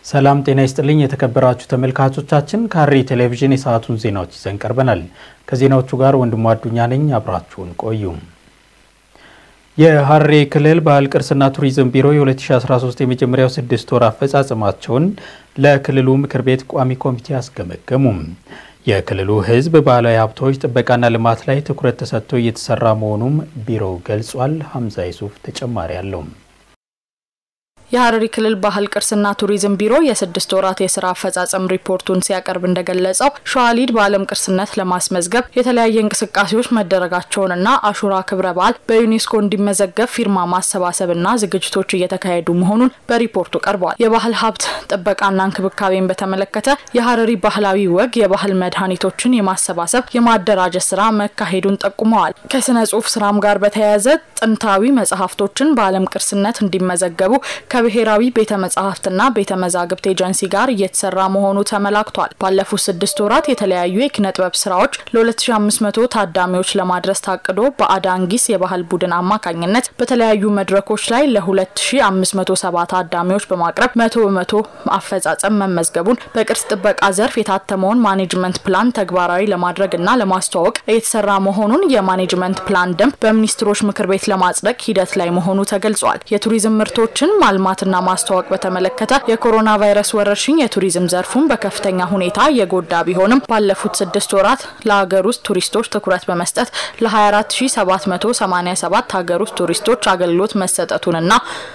ሰላም ጤና ይስጥልኝ የተከበራችሁ ተመልካቾቻችን፣ ሐረሪ ቴሌቪዥን የሰዓቱን ዜናዎች ይዘን ቀርበናል። ከዜናዎቹ ጋር ወንድሙ አዱኛ ነኝ። አብራችሁን ቆዩ። የሐረሪ ክልል ባህል ቅርስና ቱሪዝም ቢሮ የ2013 የመጀመሪያው ስድስት ወር አፈጻጸማቸውን ለክልሉ ምክር ቤት ቋሚ ኮሚቴ አስገመገሙ። የክልሉ ሕዝብ ባህላዊ ሀብቶች ጥበቃና ልማት ላይ ትኩረት ተሰጥቶ እየተሰራ መሆኑም ቢሮው ገልጿል። ሀምዛ ይሱፍ ተጨማሪ አለው። የሐረሪ ክልል ባህል ቅርስና ቱሪዝም ቢሮ የስድስት ወራት የስራ አፈጻጸም ሪፖርቱን ሲያቀርብ እንደገለጸው ሸዋሊድ በዓለም ቅርስነት ለማስመዝገብ የተለያየ እንቅስቃሴዎች መደረጋቸውንና አሹራ ክብረ በዓል በዩኔስኮ እንዲመዘገብ ፊርማ ማሰባሰብና ዝግጅቶች እየተካሄዱ መሆኑን በሪፖርቱ ቀርበዋል። የባህል ሀብት ጥበቃና እንክብካቤን በተመለከተ የሐረሪ ባህላዊ ወግ የባህል መድኃኒቶችን የማሰባሰብ የማደራጀት ስራ መካሄዱን ጠቁመዋል። ከስነ ጽሁፍ ስራም ጋር በተያያዘ ጥንታዊ መጽሐፍቶችን በዓለም ቅርስነት እንዲመዘገቡ ከብሔራዊ ቤተ መጻሕፍትና ቤተ መዛግብት ኤጀንሲ ጋር እየተሰራ መሆኑ ተመላክቷል። ባለፉት ስድስት ወራት የተለያዩ የኪነ ጥበብ ስራዎች ለ2500 ታዳሚዎች ለማድረስ ታቅዶ በአዳንጊስ የባህል ቡድን አማካኝነት በተለያዩ መድረኮች ላይ ለ2570 ታዳሚዎች በማቅረብ መቶ በመቶ አፈጻጸም መመዝገቡን በቅርስ ጥበቃ ዘርፍ የታተመውን ማኔጅመንት ፕላን ተግባራዊ ለማድረግና ለማስተዋወቅ እየተሰራ መሆኑን የማኔጅመንት ፕላን ደንብ በሚኒስትሮች ምክር ቤት ለማጽደቅ ሂደት ላይ መሆኑ ተገልጿል። የቱሪዝም ምርቶችን ማልማትና ማስተዋወቅ በተመለከተ የኮሮና ቫይረስ ወረርሽኝ የቱሪዝም ዘርፉን በከፍተኛ ሁኔታ የጎዳ ቢሆንም ባለፉት ስድስት ወራት ለሀገር ውስጥ ቱሪስቶች ትኩረት በመስጠት ለ24787 ሀገር ውስጥ ቱሪስቶች አገልግሎት መሰጠቱንና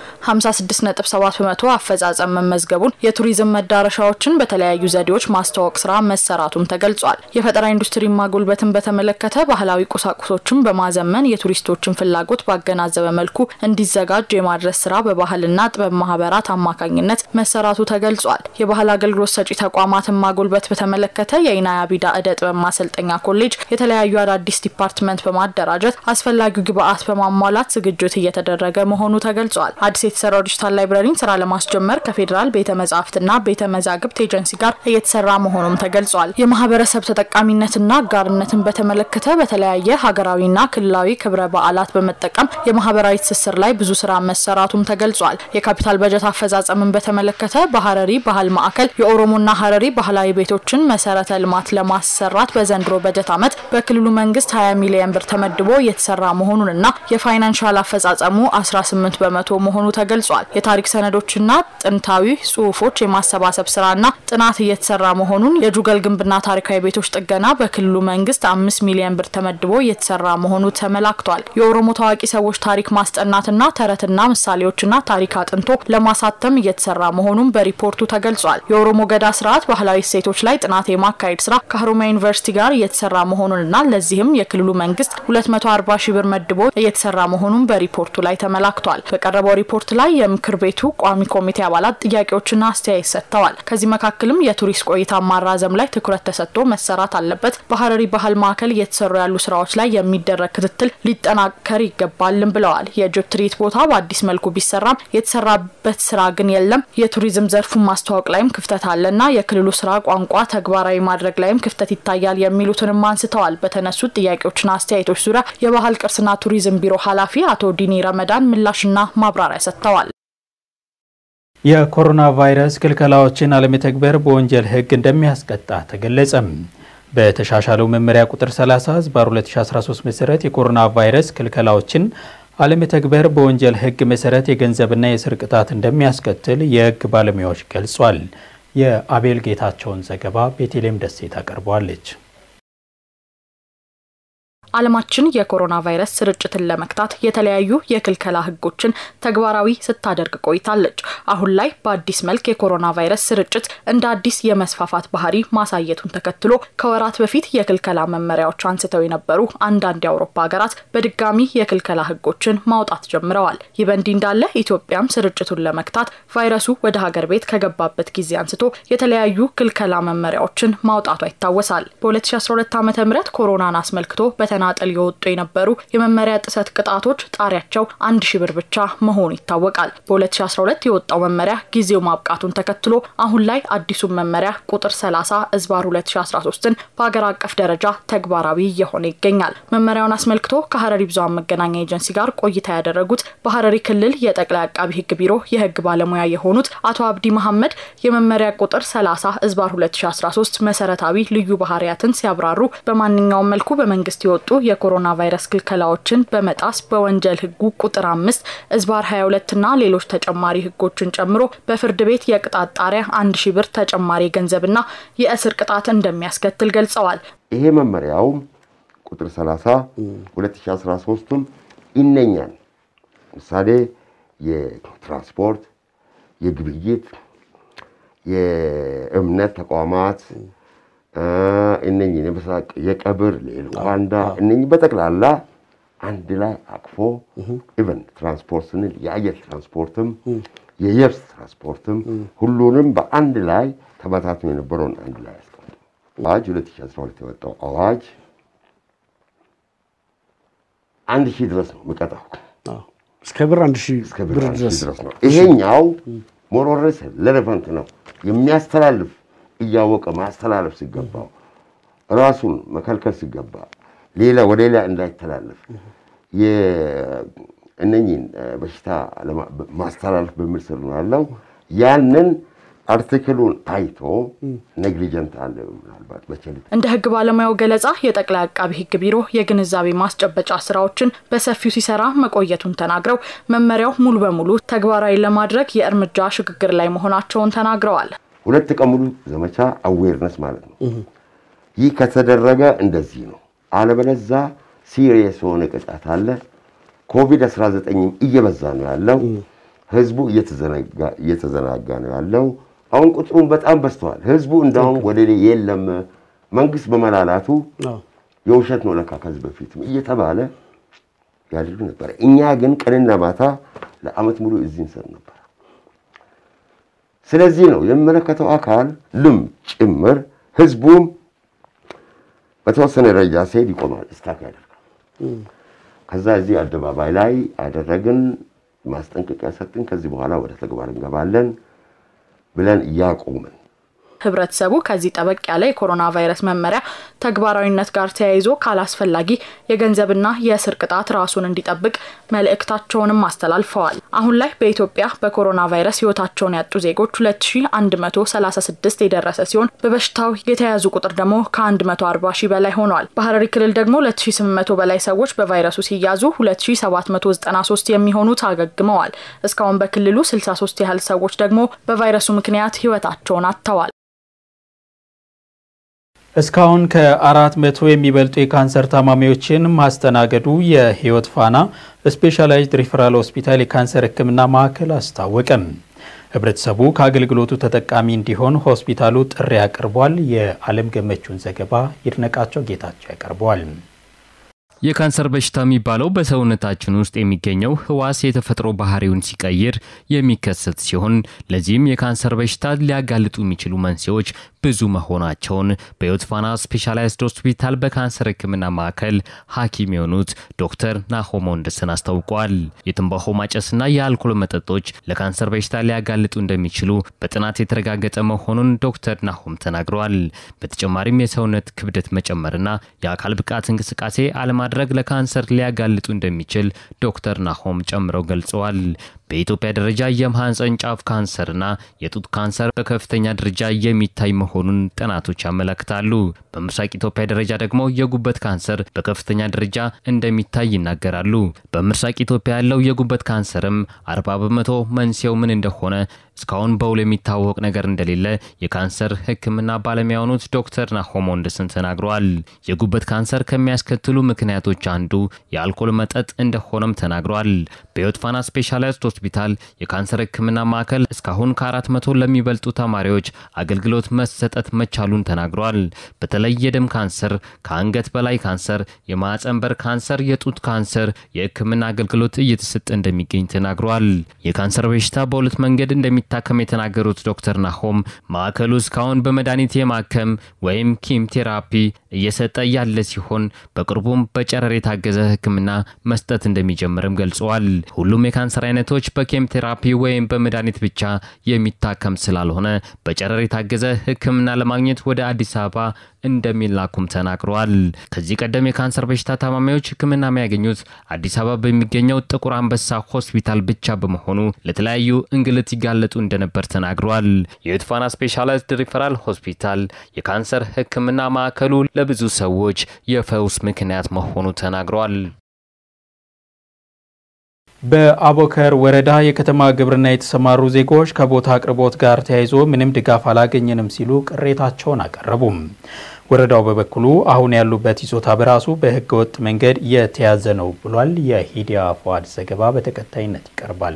56.7 በመቶ አፈጻጸም መመዝገቡን የቱሪዝም መዳረሻዎችን በተለያዩ ዘዴዎች ማስተዋወቅ ስራ መሰራቱም ተገልጿል። የፈጠራ ኢንዱስትሪ ማጎልበትን በተመለከተ ባህላዊ ቁሳቁሶችን በማዘመን የቱሪስቶችን ፍላጎት ባገናዘበ መልኩ እንዲዘጋጅ የማድረስ ስራ በባህልና ጥበብ ማህበራት አማካኝነት መሰራቱ ተገልጿል። የባህል አገልግሎት ሰጪ ተቋማትን ማጎልበት በተመለከተ የኢናያ ቢዳ እደ ጥበብ ማሰልጠኛ ኮሌጅ የተለያዩ አዳዲስ ዲፓርትመንት በማደራጀት አስፈላጊው ግብአት በማሟላት ዝግጅት እየተደረገ መሆኑ ተገልጿል። አዲስ የተሰራው ዲጂታል ላይብረሪን ስራ ለማስጀመር ከፌዴራል ቤተ መጻሕፍትና ቤተ መዛግብት ኤጀንሲ ጋር እየተሰራ መሆኑም ተገልጿል። የማህበረሰብ ተጠቃሚነትና አጋርነትን በተመለከተ በተለያየ ሀገራዊና ክልላዊ ክብረ በዓላት በመጠቀም የማህበራዊ ትስስር ላይ ብዙ ስራ መሰራቱም ተገልጿል። የካፒታል በጀት አፈጻጸምን በተመለከተ በሐረሪ ባህል ማዕከል የኦሮሞና ሐረሪ ባህላዊ ቤቶችን መሰረተ ልማት ለማሰራት በዘንድሮ በጀት ዓመት በክልሉ መንግስት 20 ሚሊዮን ብር ተመድቦ እየተሰራ መሆኑንና የፋይናንሻል አፈጻጸሙ 18 በመቶ መሆኑ ተገልጿል። የታሪክ ሰነዶችና ጥንታዊ ጽሁፎች የማሰባሰብ ስራና ጥናት እየተሰራ መሆኑን የጁገል ግንብና ታሪካዊ ቤቶች ጥገና በክልሉ መንግስት አምስት ሚሊዮን ብር ተመድቦ እየተሰራ መሆኑ ተመላክቷል። የኦሮሞ ታዋቂ ሰዎች ታሪክ ማስጠናትና ተረትና ምሳሌዎችና ታሪክ አጥንቶ ለማሳተም እየተሰራ መሆኑን በሪፖርቱ ተገልጿል። የኦሮሞ ገዳ ስርዓት ባህላዊ እሴቶች ላይ ጥናት የማካሄድ ስራ ከሀሮማያ ዩኒቨርሲቲ ጋር እየተሰራ መሆኑንና ለዚህም የክልሉ መንግስት 240 ሺህ ብር መድቦ እየተሰራ መሆኑን በሪፖርቱ ላይ ተመላክቷል። በቀረበው ሪፖርት ላይ የምክር ቤቱ ቋሚ ኮሚቴ አባላት ጥያቄዎችና አስተያየት ሰጥተዋል። ከዚህ መካከልም የቱሪስት ቆይታ ማራዘም ላይ ትኩረት ተሰጥቶ መሰራት አለበት፣ በሐረሪ ባህል ማዕከል እየተሰሩ ያሉ ስራዎች ላይ የሚደረግ ክትትል ሊጠናከር ይገባልም ብለዋል። የጅብ ትርኢት ቦታ በአዲስ መልኩ ቢሰራም የተሰራበት ስራ ግን የለም። የቱሪዝም ዘርፉን ማስተዋወቅ ላይም ክፍተት አለና የክልሉ ስራ ቋንቋ ተግባራዊ ማድረግ ላይም ክፍተት ይታያል የሚሉትንም አንስተዋል። በተነሱት ጥያቄዎችና አስተያየቶች ዙሪያ የባህል ቅርስና ቱሪዝም ቢሮ ኃላፊ አቶ ዲኒ ረመዳን ምላሽና ማብራሪያ ሰጥተዋል። የኮሮና ቫይረስ ክልከላዎችን አለመተግበር በወንጀል ሕግ እንደሚያስቀጣ ተገለጸም። በተሻሻለው መመሪያ ቁጥር 30 ህዝባር 2013 መሰረት የኮሮና ቫይረስ ክልከላዎችን አለመተግበር በወንጀል ሕግ መሰረት የገንዘብና የእስር ቅጣት እንደሚያስከትል የሕግ ባለሙያዎች ገልጿል። የአቤል ጌታቸውን ዘገባ ቤተልሔም ደሴ ታቀርበዋለች። ዓለማችን የኮሮና ቫይረስ ስርጭትን ለመክታት የተለያዩ የክልከላ ህጎችን ተግባራዊ ስታደርግ ቆይታለች። አሁን ላይ በአዲስ መልክ የኮሮና ቫይረስ ስርጭት እንደ አዲስ የመስፋፋት ባህሪ ማሳየቱን ተከትሎ ከወራት በፊት የክልከላ መመሪያዎች አንስተው የነበሩ አንዳንድ የአውሮፓ ሀገራት በድጋሚ የክልከላ ህጎችን ማውጣት ጀምረዋል። ይህ በእንዲህ እንዳለ ኢትዮጵያም ስርጭቱን ለመክታት ቫይረሱ ወደ ሀገር ቤት ከገባበት ጊዜ አንስቶ የተለያዩ ክልከላ መመሪያዎችን ማውጣቷ ይታወሳል። በ2012 ዓ ም ኮሮናን አስመልክቶ በተ በተናጠል የወጡ የነበሩ የመመሪያ ጥሰት ቅጣቶች ጣሪያቸው አንድ ሺ ብር ብቻ መሆኑ ይታወቃል። በ2012 የወጣው መመሪያ ጊዜው ማብቃቱን ተከትሎ አሁን ላይ አዲሱን መመሪያ ቁጥር 30 እዝባር 2013ን በሀገር አቀፍ ደረጃ ተግባራዊ እየሆነ ይገኛል። መመሪያውን አስመልክቶ ከሀረሪ ብዙኃን መገናኛ ኤጀንሲ ጋር ቆይታ ያደረጉት በሀረሪ ክልል የጠቅላይ አቃቢ ሕግ ቢሮ የሕግ ባለሙያ የሆኑት አቶ አብዲ መሐመድ የመመሪያ ቁጥር 30 እዝባር 2013 መሰረታዊ ልዩ ባህሪያትን ሲያብራሩ በማንኛውም መልኩ በመንግስት የወጡ የኮሮና ቫይረስ ክልከላዎችን በመጣስ በወንጀል ሕጉ ቁጥር አምስት እዝባር 22 እና ሌሎች ተጨማሪ ሕጎችን ጨምሮ በፍርድ ቤት የቅጣት ጣሪያ አንድ ሺ ብር ተጨማሪ ገንዘብና የእስር ቅጣት እንደሚያስከትል ገልጸዋል። ይሄ መመሪያውም ቁጥር 30 2013ቱም ይነኛል። ምሳሌ የትራንስፖርት፣ የግብይት፣ የእምነት ተቋማት እነኝህ የምስራቅ የቀብር ሌልኳንዳ እነኝህ በጠቅላላ አንድ ላይ አቅፎ ኢቨን ትራንስፖርት ስንል የአየር ትራንስፖርትም የየብስ ትራንስፖርትም ሁሉንም በአንድ ላይ ተበታትኖ የነበረውን አንድ ላይ ያስቀምጡ። አዋጅ 2012 የወጣው አዋጅ አንድ ሺህ ድረስ ነው የሚቀጣው እስከ ብር አንድ ሺህ እስከ ብር አንድ ሺህ ድረስ ነው። ይሄኛው ሞሮረስ ሬሌቫንት ነው። የሚያስተላልፍ እያወቀ ማስተላለፍ ሲገባው ራሱን መከልከል ሲገባ ሌላ ወደ ሌላ እንዳይተላለፍ እነኝህን በሽታ ማስተላለፍ በሚል ስር ነው ያለው። ያንን አርቲክሉን አይቶ ኔግሊጀንት አለ ምናልባት በቸልታ እንደ ሕግ ባለሙያው ገለጻ የጠቅላይ አቃቢ ሕግ ቢሮ የግንዛቤ ማስጨበጫ ስራዎችን በሰፊው ሲሰራ መቆየቱን ተናግረው መመሪያው ሙሉ በሙሉ ተግባራዊ ለማድረግ የእርምጃ ሽግግር ላይ መሆናቸውን ተናግረዋል። ሁለት ቀን ሙሉ ዘመቻ አዌርነስ ማለት ነው። ይህ ከተደረገ እንደዚህ ነው። አለበለዛ ሲሪየስ የሆነ ቅጣት አለ። ኮቪድ-19ም እየበዛ ነው ያለው። ህዝቡ እየተዘናጋ ነው ያለው። አሁን ቁጥሩን በጣም በዝተዋል። ህዝቡ እንዳሁም ወደ የለም መንግስት በመላላቱ የውሸት ነው ለካ ከዚህ በፊትም እየተባለ ያደርግ ነበር። እኛ ግን ቀንና ማታ ለአመት ሙሉ እዚህ እንሰር ነበር። ስለዚህ ነው የሚመለከተው አካል ልም ጭምር ህዝቡም በተወሰነ ደረጃ ሲሄድ ይቆማል፣ ስታክ ያደርጋል። ከዛ እዚህ አደባባይ ላይ አደረግን፣ ማስጠንቀቂያ ሰጥን፣ ከዚህ በኋላ ወደ ተግባር እንገባለን ብለን እያቆምን ህብረተሰቡ ከዚህ ጠበቅ ያለ የኮሮና ቫይረስ መመሪያ ተግባራዊነት ጋር ተያይዞ ካላስፈላጊ የገንዘብና የእስር ቅጣት ራሱን እንዲጠብቅ መልእክታቸውንም አስተላልፈዋል። አሁን ላይ በኢትዮጵያ በኮሮና ቫይረስ ህይወታቸውን ያጡ ዜጎች 2136 የደረሰ ሲሆን በበሽታው የተያዙ ቁጥር ደግሞ ከ140 ሺህ በላይ ሆኗል። በሀረሪ ክልል ደግሞ 2800 በላይ ሰዎች በቫይረሱ ሲያዙ 2793 የሚሆኑት አገግመዋል። እስካሁን በክልሉ 63 ያህል ሰዎች ደግሞ በቫይረሱ ምክንያት ህይወታቸውን አጥተዋል። እስካሁን ከአራት መቶ የሚበልጡ የካንሰር ታማሚዎችን ማስተናገዱ የህይወት ፋና ስፔሻላይዝድ ሪፈራል ሆስፒታል የካንሰር ሕክምና ማዕከል አስታወቀም። ህብረተሰቡ ከአገልግሎቱ ተጠቃሚ እንዲሆን ሆስፒታሉ ጥሪ አቅርቧል። የዓለም ገመቹን ዘገባ ይድነቃቸው ጌታቸው ያቀርበዋል። የካንሰር በሽታ የሚባለው በሰውነታችን ውስጥ የሚገኘው ህዋስ የተፈጥሮ ባህሪውን ሲቀይር የሚከሰት ሲሆን ለዚህም የካንሰር በሽታ ሊያጋልጡ የሚችሉ መንስኤዎች ብዙ መሆናቸውን በህይወት ፋና ስፔሻላይዝድ ሆስፒታል በካንሰር ህክምና ማዕከል ሐኪም የሆኑት ዶክተር ናሆም ወንድስን አስታውቋል። የትንባሆ ማጨስና የአልኮል መጠጦች ለካንሰር በሽታ ሊያጋልጡ እንደሚችሉ በጥናት የተረጋገጠ መሆኑን ዶክተር ናሆም ተናግረዋል። በተጨማሪም የሰውነት ክብደት መጨመርና የአካል ብቃት እንቅስቃሴ አለማ ማድረግ ለካንሰር ሊያጋልጡ እንደሚችል ዶክተር ናሆም ጨምረው ገልጸዋል። በኢትዮጵያ ደረጃ የማህፀን ጫፍ ካንሰርና የጡት ካንሰር በከፍተኛ ደረጃ የሚታይ መሆኑን ጥናቶች ያመለክታሉ። በምስራቅ ኢትዮጵያ ደረጃ ደግሞ የጉበት ካንሰር በከፍተኛ ደረጃ እንደሚታይ ይናገራሉ። በምስራቅ ኢትዮጵያ ያለው የጉበት ካንሰርም አርባ በመቶ መንስኤው ምን እንደሆነ እስካሁን በውል የሚታወቅ ነገር እንደሌለ የካንሰር ሕክምና ባለሙያ የሆኑት ዶክተር ናሆም ወንድስን ተናግረዋል። የጉበት ካንሰር ከሚያስከትሉ ምክንያቶች አንዱ የአልኮል መጠጥ እንደሆነም ተናግረዋል። በህይወት ፋና ስፔሻላይዝድ ሆስፒታል የካንሰር ሕክምና ማዕከል እስካሁን ከአራት መቶ ለሚበልጡ ተማሪዎች አገልግሎት መሰጠት መቻሉን ተናግረዋል። በተለይ የደም ካንሰር፣ ከአንገት በላይ ካንሰር፣ የማህፀን በር ካንሰር፣ የጡት ካንሰር የሕክምና አገልግሎት እየተሰጠ እንደሚገኝ ተናግረዋል። የካንሰር በሽታ በሁለት መንገድ እንደሚታከም የተናገሩት ዶክተር ናሆም ማዕከሉ እስካሁን በመድኃኒት የማከም ወይም ኪም ቴራፒ እየሰጠ ያለ ሲሆን በቅርቡም በጨረር የታገዘ ሕክምና መስጠት እንደሚጀምርም ገልጸዋል። ሁሉም የካንሰር አይነቶች በኬሞቴራፒ ወይም በመድኃኒት ብቻ የሚታከም ስላልሆነ በጨረር የታገዘ ሕክምና ለማግኘት ወደ አዲስ አበባ እንደሚላኩም ተናግረዋል። ከዚህ ቀደም የካንሰር በሽታ ታማሚዎች ሕክምና የሚያገኙት አዲስ አበባ በሚገኘው ጥቁር አንበሳ ሆስፒታል ብቻ በመሆኑ ለተለያዩ እንግልት ይጋለጡ እንደነበር ተናግረዋል። የዩትፋና ስፔሻላይዝድ ሪፈራል ሆስፒታል የካንሰር ሕክምና ማዕከሉ ለብዙ ሰዎች የፈውስ ምክንያት መሆኑ ተናግረዋል። በአቦከር ወረዳ የከተማ ግብርና የተሰማሩ ዜጎች ከቦታ አቅርቦት ጋር ተያይዞ ምንም ድጋፍ አላገኘንም ሲሉ ቅሬታቸውን አቀረቡም። ወረዳው በበኩሉ አሁን ያሉበት ይዞታ በራሱ በሕገ ወጥ መንገድ የተያዘ ነው ብሏል። የሂዲያ ፏድ ዘገባ በተከታይነት ይቀርባል።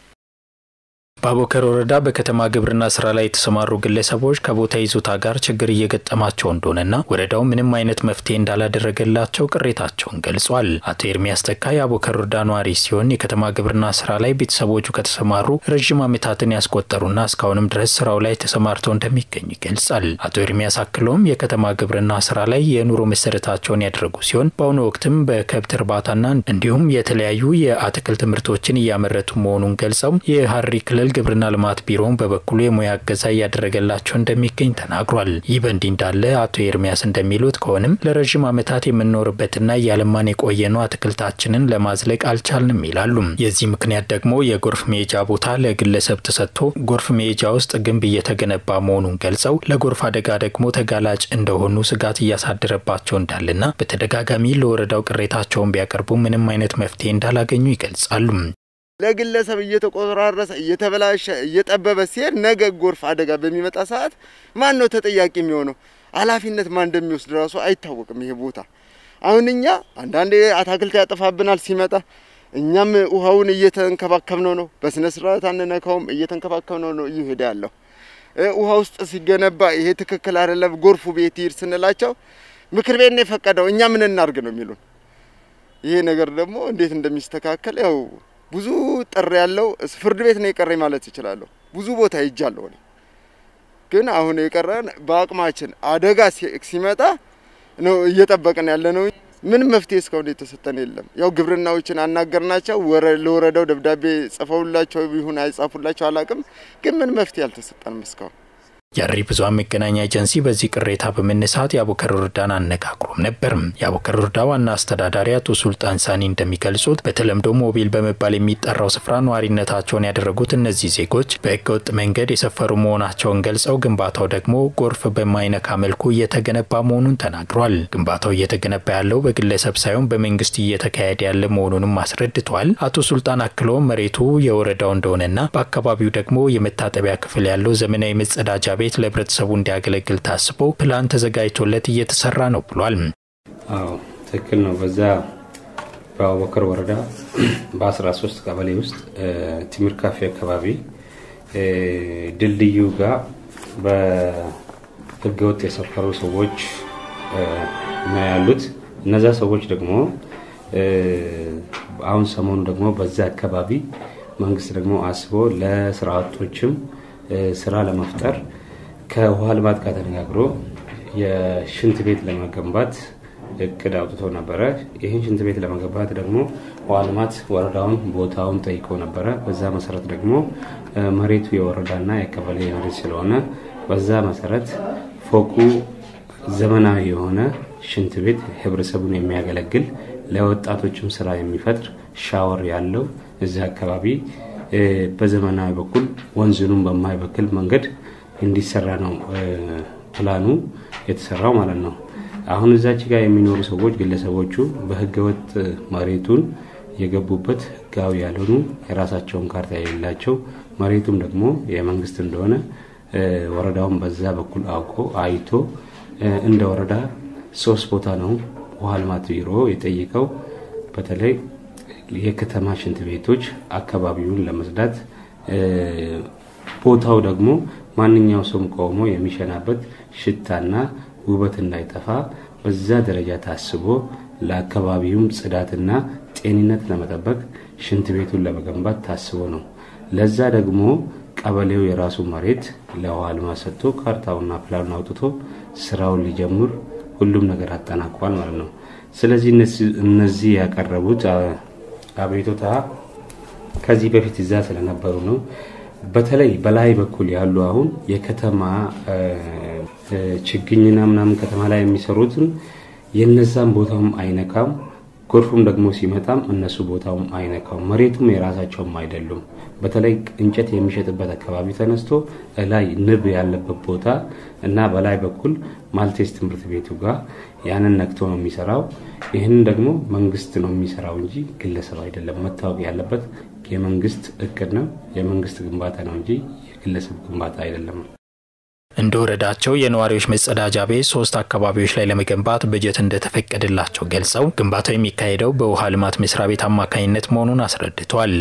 በአቦከር ወረዳ በከተማ ግብርና ስራ ላይ የተሰማሩ ግለሰቦች ከቦታ ይዞታ ጋር ችግር እየገጠማቸው እንደሆነና ወረዳው ምንም አይነት መፍትሄ እንዳላደረገላቸው ቅሬታቸውን ገልጿል። አቶ ኤርሚያስ ተካ የአቦከር ወረዳ ነዋሪ ሲሆን የከተማ ግብርና ስራ ላይ ቤተሰቦቹ ከተሰማሩ ረዥም ዓመታትን ያስቆጠሩና እስካሁንም ድረስ ስራው ላይ ተሰማርተው እንደሚገኙ ይገልጻል። አቶ ኤርሚያስ አክለውም የከተማ ግብርና ስራ ላይ የኑሮ መሰረታቸውን ያደረጉ ሲሆን በአሁኑ ወቅትም በከብት እርባታና እንዲሁም የተለያዩ የአትክልት ምርቶችን እያመረቱ መሆኑን ገልጸው የሀረሪ ክልል ግብርና ልማት ቢሮውን በበኩሉ የሙያ እገዛ እያደረገላቸው እንደሚገኝ ተናግሯል። ይህ በእንዲህ እንዳለ አቶ ኤርሚያስ እንደሚሉት ከሆንም ለረዥም ዓመታት የምንኖርበትና እያለማን የቆየነው አትክልታችንን ለማዝለቅ አልቻልንም ይላሉ። የዚህ ምክንያት ደግሞ የጎርፍ መሄጃ ቦታ ለግለሰብ ተሰጥቶ ጎርፍ መሄጃ ውስጥ ግንብ እየተገነባ መሆኑን ገልጸው ለጎርፍ አደጋ ደግሞ ተጋላጭ እንደሆኑ ስጋት እያሳደረባቸው እንዳለና በተደጋጋሚ ለወረዳው ቅሬታቸውን ቢያቀርቡ ምንም አይነት መፍትሄ እንዳላገኙ ይገልጻሉ። ለግለሰብ እየተቆራረሰ እየተበላሸ እየጠበበ ሲሄድ ነገ ጎርፍ አደጋ በሚመጣ ሰዓት ማን ነው ተጠያቂ የሚሆነው? ኃላፊነት ማን እንደሚወስድ ራሱ አይታወቅም። ይሄ ቦታ አሁን እኛ አንዳንዴ አታክልት ያጠፋብናል ሲመጣ፣ እኛም ውሃውን እየተንከባከብነው ነው። በስነ ስርዓት አንነካውም፣ እየተንከባከብነው ነው እየሄደ ያለው። ውሃ ውስጥ ሲገነባ ይሄ ትክክል አይደለም፣ ጎርፉ ቤት ይሄድ ስንላቸው ምክር ቤት ነው የፈቀደው፣ እኛ ምን እናርግ ነው የሚሉን። ይሄ ነገር ደግሞ እንዴት እንደሚስተካከል ያው ብዙ ጥሪ ያለው ፍርድ ቤት ነው የቀረኝ ማለት እችላለሁ። ብዙ ቦታ ሄጃለሁ እኔ ግን አሁን የቀረን በአቅማችን አደጋ ሲመጣ ነው እየጠበቅን ያለ ነው። ምንም መፍትሄ እስካሁን የተሰጠን የለም። ያው ግብርናዎችን አናገርናቸው ለወረዳው ደብዳቤ ጽፈውላቸው ይሁን አይጻፉላቸው አላቅም፣ ግን ምን መፍትሄ አልተሰጠንም እስካሁን። የሀረሪ ብዙኃን መገናኛ ኤጀንሲ በዚህ ቅሬታ በመነሳት የአቦከር ወረዳን አነጋግሮም ነበር። የአቦከር ወረዳ ዋና አስተዳዳሪ አቶ ሱልጣን ሳኒ እንደሚገልጹት በተለምዶ ሞቢል በመባል የሚጠራው ስፍራ ነዋሪነታቸውን ያደረጉት እነዚህ ዜጎች በህገወጥ መንገድ የሰፈሩ መሆናቸውን ገልጸው ግንባታው ደግሞ ጎርፍ በማይነካ መልኩ እየተገነባ መሆኑን ተናግሯል። ግንባታው እየተገነባ ያለው በግለሰብ ሳይሆን በመንግስት እየተካሄደ ያለ መሆኑንም አስረድቷል። አቶ ሱልጣን አክሎ መሬቱ የወረዳው እንደሆነና በአካባቢው ደግሞ የመታጠቢያ ክፍል ያለው ዘመናዊ መጸዳጃ ቤት ለህብረተሰቡ እንዲያገለግል ታስቦ ፕላን ተዘጋጅቶለት እየተሰራ ነው ብሏል። አዎ ትክክል ነው። በዛ በአቡበከር ወረዳ በ13 ቀበሌ ውስጥ ቲምር ካፌ አካባቢ ድልድዩ ጋር በህገወጥ የሰፈሩ ሰዎች ነው ያሉት። እነዛ ሰዎች ደግሞ አሁን ሰሞኑ ደግሞ በዛ አካባቢ መንግስት ደግሞ አስቦ ለስራ አጦችም ስራ ለመፍጠር ከውሃ ልማት ጋር ተነጋግሮ የሽንት ቤት ለመገንባት እቅድ አውጥቶ ነበረ። ይህን ሽንት ቤት ለመገንባት ደግሞ ውሃ ልማት ወረዳውን ቦታውን ጠይቆ ነበረ። በዛ መሰረት ደግሞ መሬቱ የወረዳና የቀበሌ መሬት ስለሆነ በዛ መሰረት ፎቁ ዘመናዊ የሆነ ሽንት ቤት ህብረተሰቡን የሚያገለግል ለወጣቶችም ስራ የሚፈጥር ሻወር ያለው እዚህ አካባቢ በዘመናዊ በኩል ወንዝኑን በማይበክል መንገድ እንዲሰራ ነው ፕላኑ የተሰራው ማለት ነው። አሁን እዛች ጋር የሚኖሩ ሰዎች ግለሰቦቹ በህገወጥ መሬቱን የገቡበት ህጋዊ ያልሆኑ የራሳቸውን ካርታ የሌላቸው መሬቱም ደግሞ የመንግስት እንደሆነ ወረዳውን በዛ በኩል አውቆ አይቶ እንደ ወረዳ ሶስት ቦታ ነው ውሃ ልማት ቢሮ የጠየቀው በተለይ የከተማ ሽንት ቤቶች አካባቢውን ለመጽዳት ቦታው ደግሞ ማንኛው ሰውም ቆሞ የሚሸናበት ሽታና ውበት እንዳይጠፋ በዛ ደረጃ ታስቦ ለአካባቢውም ጽዳትና ጤንነት ለመጠበቅ ሽንት ቤቱን ለመገንባት ታስቦ ነው። ለዛ ደግሞ ቀበሌው የራሱ መሬት ለውሃ ልማት ሰጥቶ ካርታውና ፕላኑን አውጥቶ ስራውን ሊጀምር ሁሉም ነገር አጠናቋል ማለት ነው። ስለዚህ እነዚህ ያቀረቡት አቤቱታ ከዚህ በፊት እዛ ስለነበሩ ነው። በተለይ በላይ በኩል ያሉ አሁን የከተማ ችግኝና ምናምን ከተማ ላይ የሚሰሩትን የነዛም ቦታውም አይነካም። ጎርፉም ደግሞ ሲመጣም እነሱ ቦታውም አይነካውም። መሬቱም የራሳቸውም አይደሉም። በተለይ እንጨት የሚሸጥበት አካባቢ ተነስቶ ላይ ንብ ያለበት ቦታ እና በላይ በኩል ማልቴስ ትምህርት ቤቱ ጋር ያንን ነክቶ ነው የሚሰራው። ይህንን ደግሞ መንግስት ነው የሚሰራው እንጂ ግለሰብ አይደለም። መታወቅ ያለበት የመንግስት እቅድ ነው፣ የመንግስት ግንባታ ነው እንጂ የግለሰብ ግንባታ አይደለም። እንደ ወረዳቸው የነዋሪዎች መጸዳጃ ቤት ሶስት አካባቢዎች ላይ ለመገንባት በጀት እንደተፈቀደላቸው ገልጸው ግንባታው የሚካሄደው በውሃ ልማት መስሪያ ቤት አማካኝነት መሆኑን አስረድቷል።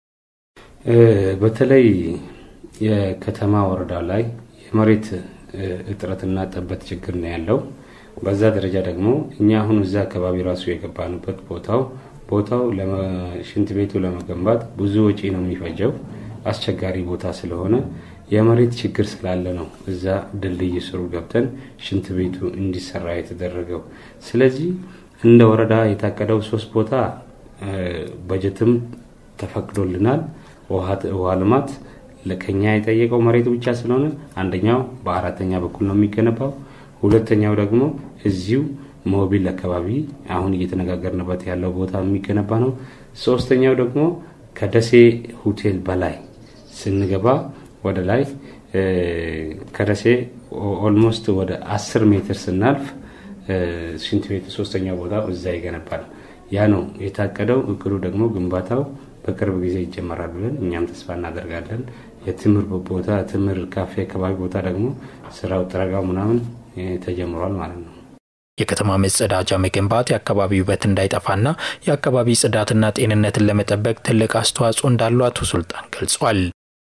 በተለይ የከተማ ወረዳ ላይ የመሬት እጥረትና ጠበት ችግር ነው ያለው። በዛ ደረጃ ደግሞ እኛ አሁን እዛ አካባቢ ራሱ የገባንበት ቦታው ቦታው ሽንት ቤቱ ለመገንባት ብዙ ወጪ ነው የሚፈጀው። አስቸጋሪ ቦታ ስለሆነ የመሬት ችግር ስላለ ነው እዛ ድልድይ ስሩ ገብተን ሽንት ቤቱ እንዲሰራ የተደረገው። ስለዚህ እንደ ወረዳ የታቀደው ሶስት ቦታ በጀትም ተፈቅዶልናል። ውሃ ልማት ከኛ የጠየቀው መሬቱ ብቻ ስለሆነ አንደኛው በአራተኛ በኩል ነው የሚገነባው። ሁለተኛው ደግሞ እዚሁ ሞቢል አካባቢ አሁን እየተነጋገርንበት ያለው ቦታ የሚገነባ ነው። ሶስተኛው ደግሞ ከደሴ ሆቴል በላይ ስንገባ ወደ ላይ ከደሴ ኦልሞስት ወደ አስር ሜትር ስናልፍ ሽንት ቤት ሶስተኛው ቦታ እዛ ይገነባል። ያ ነው የታቀደው። እቅዱ ደግሞ ግንባታው በቅርብ ጊዜ ይጀመራል ብለን እኛም ተስፋ እናደርጋለን። የትምህርት ቦታ ትምህርት ካፌ አካባቢ ቦታ ደግሞ ስራው ጥረጋው ምናምን ተጀምሯል ማለት ነው። የከተማ መጸዳጃ መገንባት የአካባቢ ውበት እንዳይጠፋና የአካባቢ ጽዳትና ጤንነትን ለመጠበቅ ትልቅ አስተዋጽኦ እንዳለው አቶ ሱልጣን ገልጿል።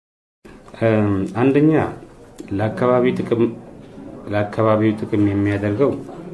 አንደኛ ለአካባቢ ጥቅም ለአካባቢው ጥቅም የሚያደርገው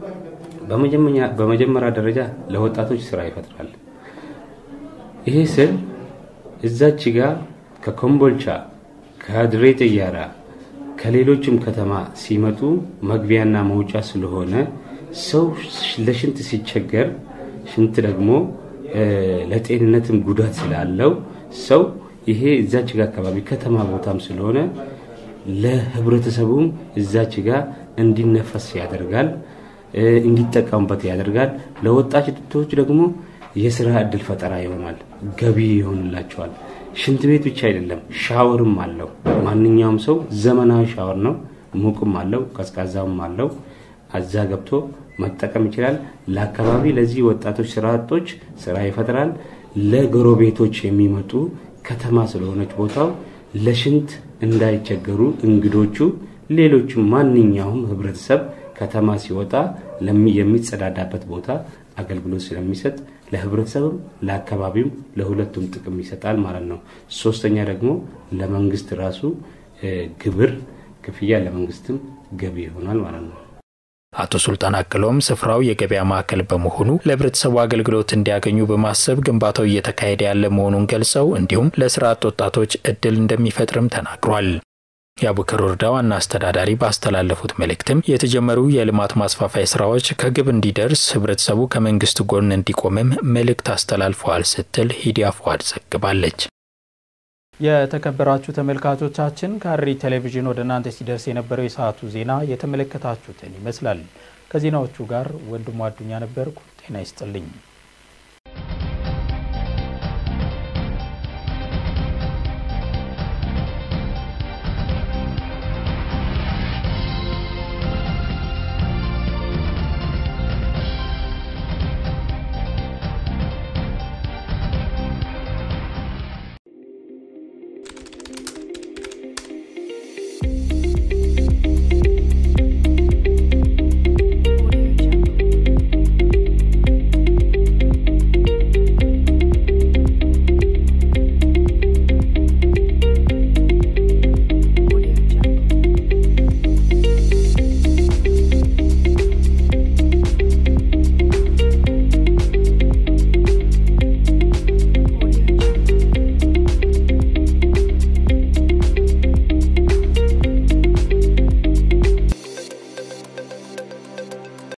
በመጀመሪያ ደረጃ ለወጣቶች ስራ ይፈጥራል። ይሄ ስል እዛች ጋር ከኮምቦልቻ ከድሬ ጥያራ ከሌሎችም ከተማ ሲመጡ መግቢያና መውጫ ስለሆነ ሰው ለሽንት ሲቸገር ሽንት ደግሞ ለጤንነትም ጉዳት ስላለው ሰው ይሄ እዛች ጋር አካባቢ ከተማ ቦታም ስለሆነ ለህብረተሰቡም እዛች ጋር እንዲነፈስ ያደርጋል፣ እንዲጠቀሙበት ያደርጋል። ለወጣቶች ደግሞ የስራ እድል ፈጠራ ይሆናል፣ ገቢ ይሆንላቸዋል። ሽንት ቤት ብቻ አይደለም፣ ሻወርም አለው። ማንኛውም ሰው ዘመናዊ ሻወር ነው፣ ሙቅም አለው፣ ቀዝቃዛም አለው። አዛ ገብቶ መጠቀም ይችላል። ለአካባቢ ለዚህ ወጣቶች ስራ አጦች ስራ ይፈጥራል። ለጎረቤቶች የሚመጡ ከተማ ስለሆነች ቦታው ለሽንት እንዳይቸገሩ እንግዶቹ፣ ሌሎችም ማንኛውም ህብረተሰብ ከተማ ሲወጣ የሚጸዳዳበት ቦታ አገልግሎት ስለሚሰጥ ለህብረተሰብም ለአካባቢም ለሁለቱም ጥቅም ይሰጣል ማለት ነው። ሶስተኛ ደግሞ ለመንግስት ራሱ ግብር ክፍያ ለመንግስትም ገቢ ይሆናል ማለት ነው። አቶ ሱልጣን አክለውም ስፍራው የገበያ ማዕከል በመሆኑ ለህብረተሰቡ አገልግሎት እንዲያገኙ በማሰብ ግንባታው እየተካሄደ ያለ መሆኑን ገልጸው እንዲሁም ለስራ አጥ ወጣቶች እድል እንደሚፈጥርም ተናግሯል። የአቡከር ወረዳ ዋና አስተዳዳሪ ባስተላለፉት መልእክትም የተጀመሩ የልማት ማስፋፋያ ስራዎች ከግብ እንዲደርስ ህብረተሰቡ ከመንግስት ጎን እንዲቆምም መልእክት አስተላልፈዋል ስትል ሂዲያ ፏድ ዘግባለች። የተከበራችሁ ተመልካቾቻችን ከሐረሪ ቴሌቪዥን ወደ እናንተ ሲደርስ የነበረው የሰዓቱ ዜና የተመለከታችሁትን ይመስላል። ከዜናዎቹ ጋር ወንድሙ አዱኛ ነበርኩ። ጤና ይስጥልኝ።